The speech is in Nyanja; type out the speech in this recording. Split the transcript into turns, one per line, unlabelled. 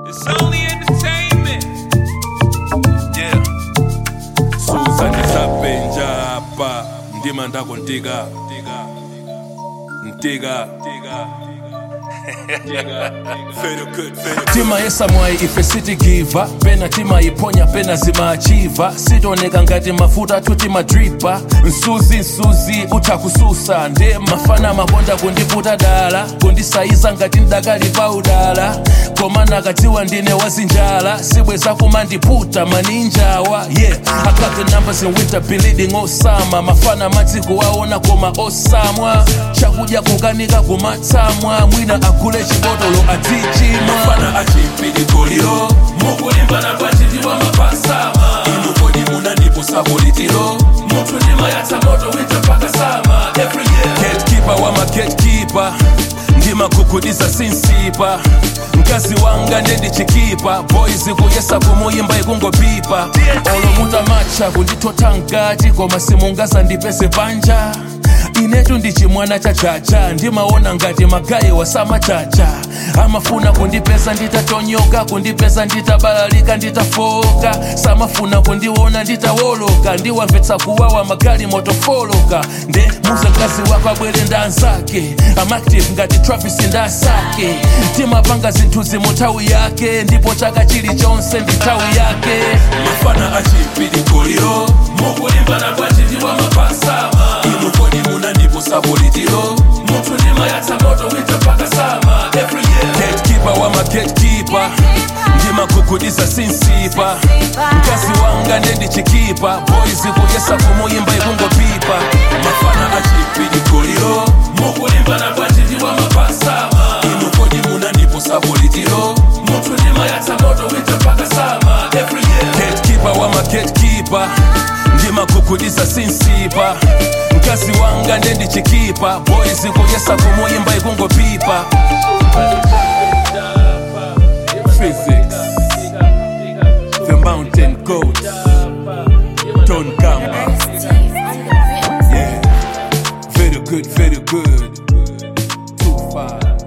It's only entertainment.
yeah suza ndisapenja apa ndima ndako ntika ntika tima yesamwayi ife sitigiva pena timayiponya pena zimachiva sitoneka ngati mafuta tutimadripa msuzi msuzi utha kususa nde mafana makonda kundiputa dala kundisayiza ngati ndakali pa udala koma nakadziwa ndine wazinjala sibweza kumandiputa maninjawa yeah I got the numbers in winter bleeding osama mafana madziko aona koma osamwa chakudya kukanika kumatsamwa mwina agule chibotolo atichimwa mafana achimpilikoliro mukulimbana kwachitiwa mapasama inu kodi munandipo sabolitiro munthu ndimayatsa moto winter paka sama every year gatekeeper wa magatekeeper ndimagugudiza sinsipa mkazi wanga ndendichikipa boys kuyesa kumuyimba ikungopipa olomuta macha kundithotha mkati koma simungaza ndipese panja inetu ndichimwana chachacha ndimaona ngati magayi wasamachacha amafuna kundipeza nditatonyoka kundipeza nditabalalika nditafoka samafuna kundiona nditawoloka ndiwamvetsa kuwawa magali motofoloka nde muze mkazi wako abwere ndanzake amactive ngati travis ndasake timapanga zinthu zimuthawi yake ndipo chaka chilichonse ndi nthawi yake mafana achimpilikoliro mukulimbana kwachitiwa mapasama inu kodi munandipo sabolitiro munthu ndimayatsa moto winter paka sama every year gatekeeper wa magatekeeper ndimagugudiza sinsipa mkazi wanga ndendichikipa boys kuyesa kumuyimba ikungopipa mafana achimpilikoliro mukulimbana kwachitiwa mapasama inu kodi munandipo sabolitiro munthu ndimayatsa moto winter paka sama every year gatekeeper wa magatekeeper ndimagugudiza sinsipa mkazi wanga ndendichikipa boys kuyesa kumuyimba ikungopipa physics the mountain goat don gamba yeah very good very good too far